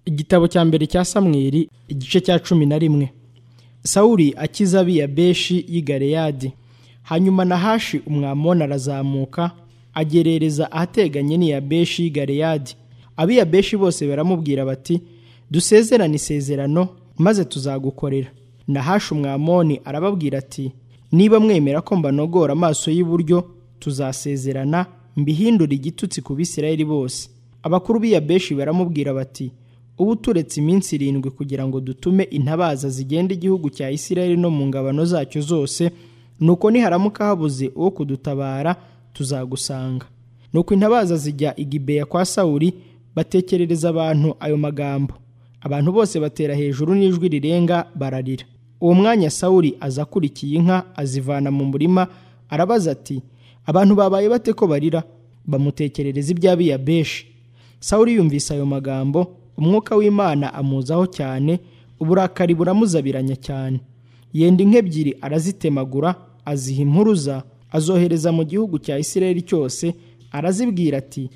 igitabo cya mbere cya samweri igice cya cumi na rimwe sawuri akiza abiya beshi y'i galeyadi hanyuma na hashi umwamoni arazamuka agerereza ahateganye n'iya beshi y'i galeyadi abiya beshi bose baramubwira bati dusezerane isezerano maze tuzagukorera na hashi umwamoni arababwira ati niba mwemera ko mbanogora amaso y'iburyo tuzasezerana mbihindura igitutsi ku bisirayeli bose abakuru b'iya beshi baramubwira bati ubu turetse iminsi irindwi kugira ngo dutume intabaza zigenda igihugu cya isirayeli no mu ngabano zacyo zose nuko niharamuka habuze uwo kudutabara tuzagusanga nuko intabaza zijya igibeya kwa sawuri batekerereza abantu ayo magambo abantu bose batera hejuru n'ijwi rirenga bararira uwo mwanya sawuri aza akurikiye inka azivana mu murima arabaza ati abantu babaye bate ko barira bamutekerereza iby'abiya beshi sawuri yumvise ayo magambo umwuka w'imana amuzaho cyane uburakari buramuzabiranya cyane yenda inka ebyiri arazitemagura aziha impuruza azohereza mu gihugu cya isirayeli cyose arazibwira ati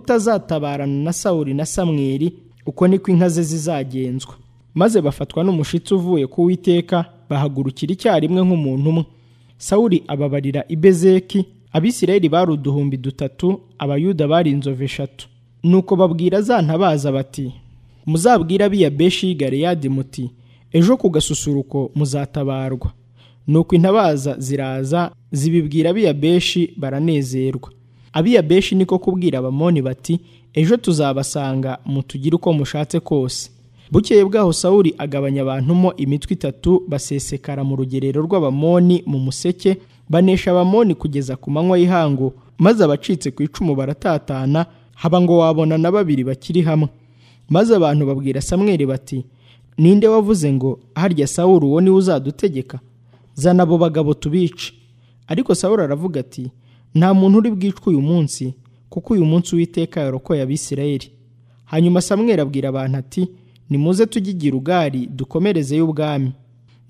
utazatabarana na sawuri na samweri uko niko inka ze zizagenzwa maze bafatwa n'umushitsi uvuye ku witeka bahagurukira icyarimwe nk'umuntu umwe sawuri ababarira ibezeki abisirayeli bari uduhumbi dutatu abayuda bari inzovu eshatu nuko babwira za ntabaza bati muzabwira abiya beshi y'i galeyadi muti ejo ku gasusuruko muzatabarwa nuko intabaza ziraza zibibwira abiya beshi baranezerwa abiya beshi niko kubwira abamoni bati ejo tuzabasanga mutugire uko mushatse kose bukeye bwaho sawuri agabanya abantu mo imitwe itatu basesekara mu rugerero rw'abamoni mu museke banesha abamoni kugeza ku manywa y'ihangu maze abacitse ku icumu baratatana haba ngo wabona na babiri bakiri hamwe maze abantu babwira samweri bati ninde wavuze ngo harya sawuru uwo niwe uzadutegeka zana abo bagabo tubice ariko sawuru aravuga ati nta muntu uri bwicwe uyu munsi kuko uyu munsi witeka yarokoye abisirayeli hanyuma samweri abwira abantu ati nimuze tujye igira ugari dukomerezeyo ubwami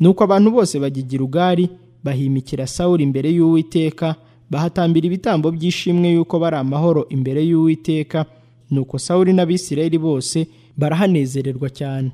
nuko abantu bose bajya igira ugari bahimikira sawuru imbere y'uwiteka bahatambira ibitambo by'ishimwe yuko bari amahoro imbere y'uwiteka nuko sawuri n'abisirayeli bose barahanezererwa cyane